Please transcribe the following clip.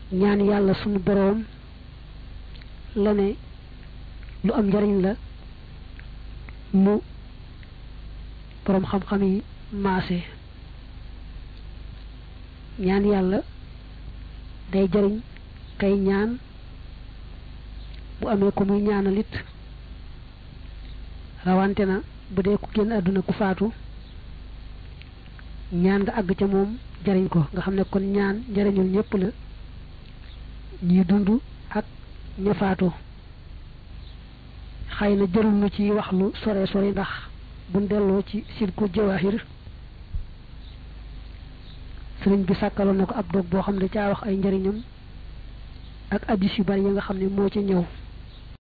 ñaan yàlla sunu boroom la ne lu am njariñ la lu boroom xam-xam yi maase ñaan yàlla day jariñ kay ñaan bu amee ko muy ñaanalit rawante na bu dee ku génn àdduna ku faatu ñaan nga àgg ca moom jariñ ko nga xam ne kon ñaan njariñul ñépp la ñi dund ak ña faatu xëy na jërul nu ci wax lu sore sore ndax buñ delloo ci silku jawahir sëriñ bi sàkkaloon na ko ab dog boo xam ne caa wax ay njariñam ak addis yu bari yi nga xam ne moo ci ñëw